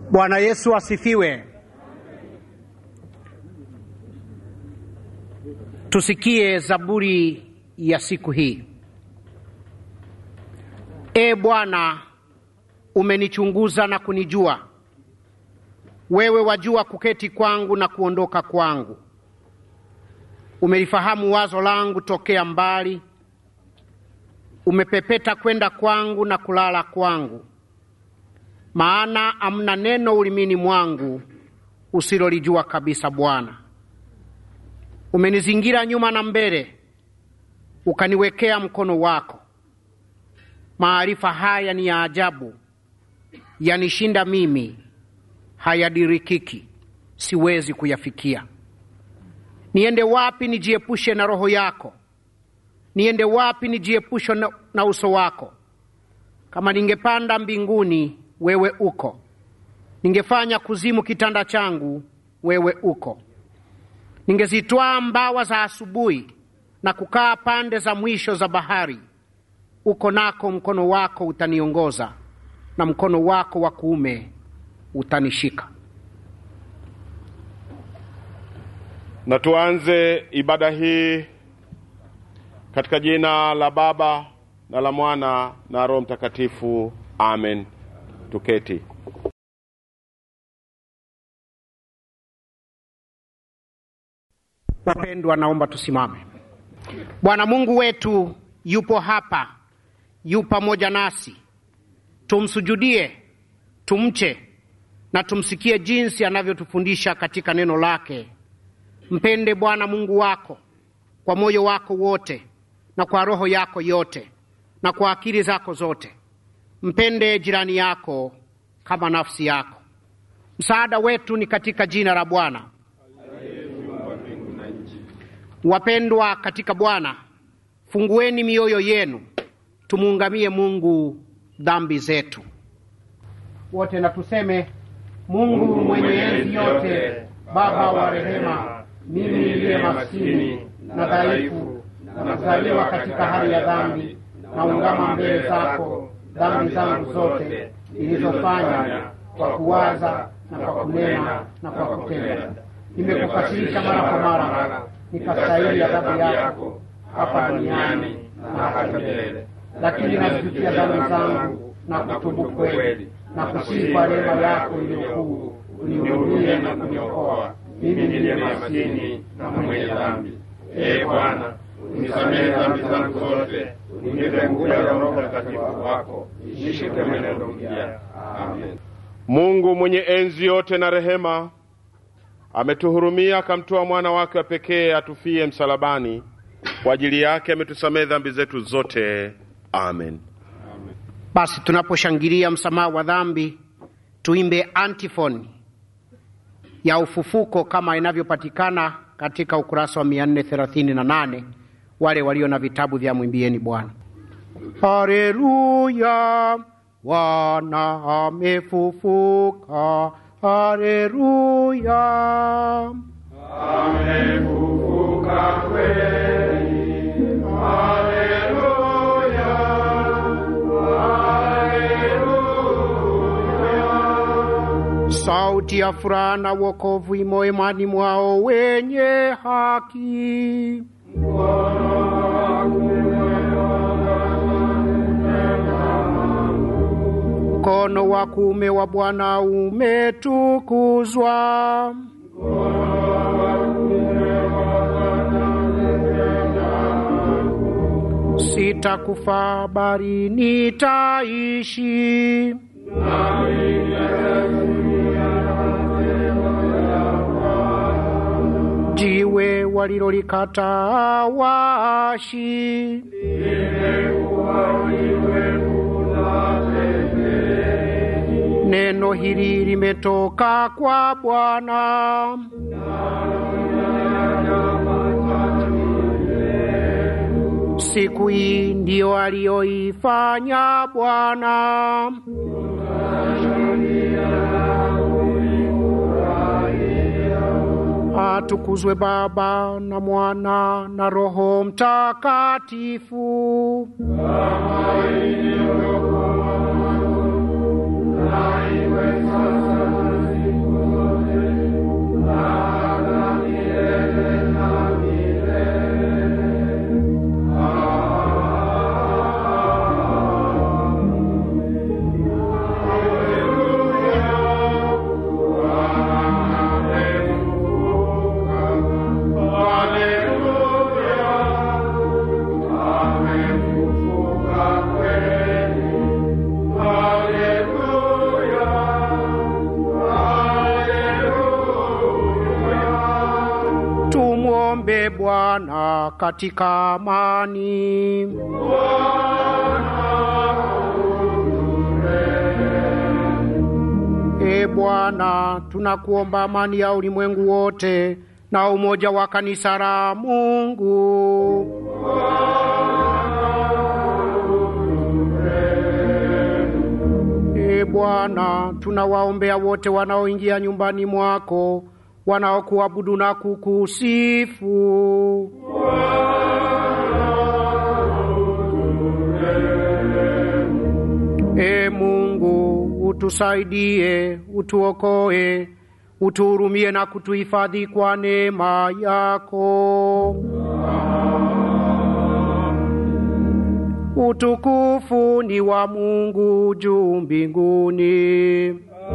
Bwana Yesu asifiwe. Tusikie zaburi ya siku hii. E Bwana, umenichunguza na kunijua. Wewe wajua kuketi kwangu na kuondoka kwangu. Umelifahamu wazo langu tokea mbali. Umepepeta kwenda kwangu na kulala kwangu. Maana amna neno ulimini mwangu usilolijua kabisa. Bwana, umenizingira nyuma na mbele, ukaniwekea mkono wako. Maarifa haya ni ya ajabu, yanishinda mimi, hayadirikiki, siwezi kuyafikia. Niende wapi nijiepushe na roho yako? Niende wapi nijiepushe na, na uso wako? Kama ningepanda mbinguni, wewe uko. Ningefanya kuzimu kitanda changu, wewe uko. Ningezitwaa mbawa za asubuhi na kukaa pande za mwisho za bahari, uko nako mkono wako utaniongoza, na mkono wako wa kuume utanishika. Na tuanze ibada hii katika jina la Baba na la Mwana na Roho Mtakatifu, amen. Tuketi. Wapendwa, naomba tusimame. Bwana Mungu wetu yupo hapa, yu pamoja nasi. Tumsujudie, tumche na tumsikie jinsi anavyotufundisha katika neno lake. Mpende Bwana Mungu wako kwa moyo wako wote na kwa roho yako yote na kwa akili zako zote. Mpende jirani yako kama nafsi yako. Msaada wetu ni katika jina la Bwana. Wapendwa katika Bwana, fungueni mioyo yenu, tumuungamie Mungu dhambi zetu. Wote na tuseme: Mungu mwenye enzi yote, Baba wa rehema, mimi niliye maskini na dhaifu na kuzaliwa katika hali ya dhambi, naungama mbele zako dhambi zangu zote nilizofanya kwa kuwaza na kwa kunena na kwa kutenda. Nimekukasirisha mara kwa mara, nikastahili adhabu yako hapa duniani na hata milele. Lakini nazijutia dhambi zangu na kutubu kweli na kusihi kwa rehema yako iliyokuu, unihurumie na kuniokoa mimi niliye maskini na mwenye dhambi. Ee Bwana, unisamehe dhambi zangu zote, unipe nguvu ya Roho Mtakatifu wako, nishike mwenendo mpya. Amen. Mungu mwenye enzi yote na rehema ametuhurumia, akamtoa mwana wake wa pekee atufie msalabani. Kwa ajili yake ametusamehe dhambi zetu zote. Amen. Basi tunaposhangilia msamaha wa dhambi, tuimbe antifoni ya ufufuko kama inavyopatikana katika ukurasa wa 438. Wale walio na vitabu vya mwimbieni Bwana. Haleluya, Bwana amefufuka. Haleluya, Amefufuka kweli. Haleluya. Haleluya. sauti ya furaha na wokovu imo imani mwao wenye haki. Mkono wa kuume wa Bwana umetukuzwa. Sitakufa bali nitaishi. Jiwe walilolikataa waashi Neno hili limetoka kwa Bwana. Siku hii ndiyo aliyoifanya Bwana. Atukuzwe Baba na Mwana na Roho Mtakatifu. Kama ilivyokuwa mwanzo, na iwe sasa Bwana katika amani. E Bwana, tunakuomba amani ya ulimwengu wote na umoja wa kanisa la Mungu. E Bwana, tunawaombea wote wanaoingia nyumbani mwako, wanaokuabudu na kukusifu. E Mungu, utusaidie, utuokoe, utuhurumie na kutuhifadhi kwa neema yako. Utukufu ni wa Mungu juu mbinguni.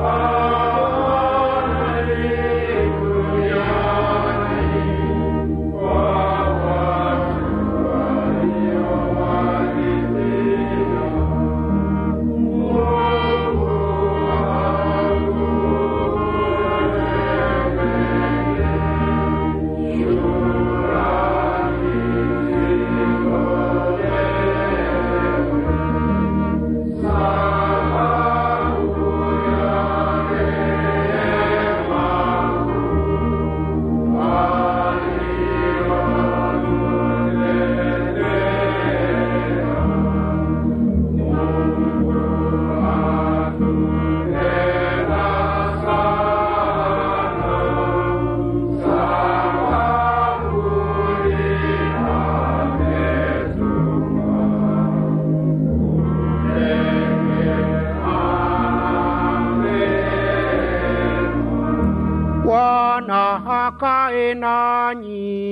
Bwana akae nanyi.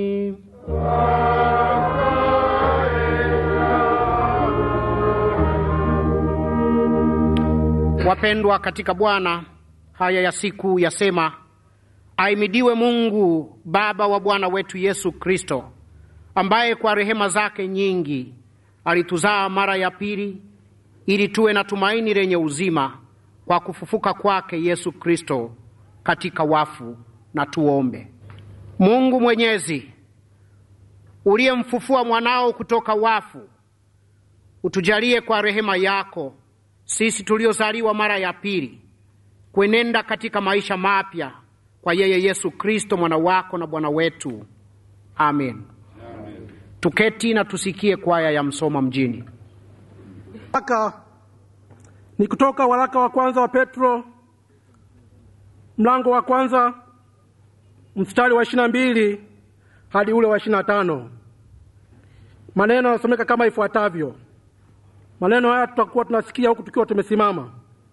Wapendwa katika Bwana, haya ya siku yasema, aimidiwe Mungu Baba wa Bwana wetu Yesu Kristo, ambaye kwa rehema zake nyingi alituzaa mara ya pili ili tuwe na tumaini lenye uzima kwa kufufuka kwake Yesu Kristo katika wafu. Na tuombe. Mungu Mwenyezi, uliyemfufua mwanao kutoka wafu, utujalie kwa rehema yako sisi tuliozaliwa mara ya pili kuenenda katika maisha mapya kwa yeye Yesu Kristo mwana wako na Bwana wetu. Amen. Amen. Tuketi na tusikie kwaya ya msoma mjini. Waraka ni kutoka waraka wa kwanza wa Petro mlango wa kwanza mstari wa ishirini na mbili hadi ule wa ishirini na tano. Maneno yanasomeka kama ifuatavyo. Maneno haya tutakuwa tunasikia huku tukiwa tumesimama.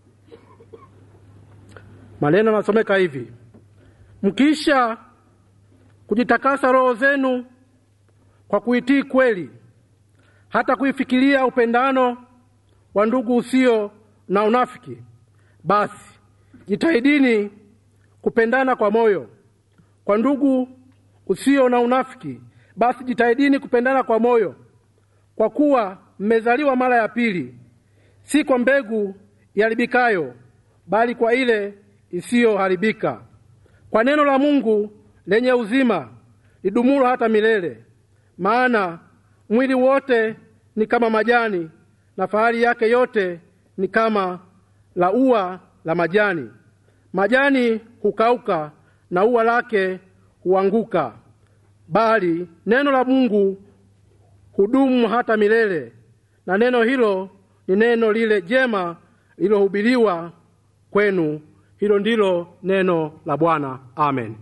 Maneno yanasomeka hivi: mkisha kujitakasa roho zenu kwa kuitii kweli, hata kuifikiria upendano wa ndugu usio na unafiki, basi jitahidini kupendana kwa moyo. Kwa ndugu usio na unafiki, basi jitahidini kupendana kwa moyo, kwa kuwa mmezaliwa mara ya pili, si kwa mbegu iharibikayo, bali kwa ile isiyoharibika, kwa neno la Mungu lenye uzima lidumulo hata milele. Maana mwili wote ni kama majani, na fahari yake yote ni kama la ua la majani. Majani hukauka na ua lake huanguka, bali neno la Mungu hudumu hata milele. Na neno hilo ni neno lile jema lililohubiriwa kwenu. Hilo ndilo neno la Bwana. Amen.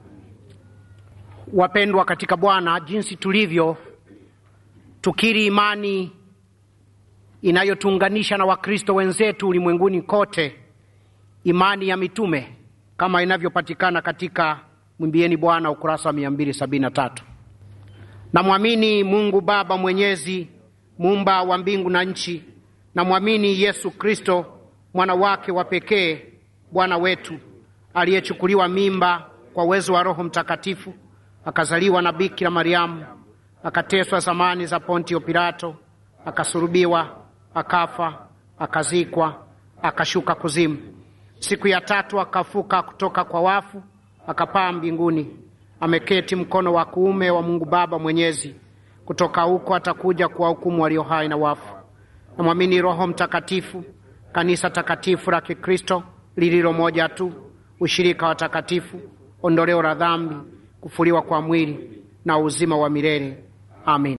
Wapendwa katika Bwana, jinsi tulivyo tukiri imani inayotuunganisha na Wakristo wenzetu ulimwenguni kote, imani ya mitume kama inavyopatikana katika Mwimbieni Bwana ukurasa wa 273. Namwamini Mungu Baba Mwenyezi, muumba wa mbingu na nchi. Namwamini Yesu Kristo mwana wake wa pekee, Bwana wetu, aliyechukuliwa mimba kwa uwezo wa Roho Mtakatifu, akazaliwa na Bikira Mariamu, akateswa zamani za Pontio Pilato, akasulubiwa, akafa, akazikwa, akashuka kuzimu. Siku ya tatu akafuka kutoka kwa wafu, akapaa mbinguni, ameketi mkono wa kuume wa Mungu Baba Mwenyezi. Kutoka huko atakuja kuwahukumu walio hai na wafu. Namwamini Roho Mtakatifu, kanisa takatifu la Kikristo lililo moja tu, ushirika wa takatifu, ondoleo la dhambi, kufuliwa kwa mwili na uzima wa milele. Amin.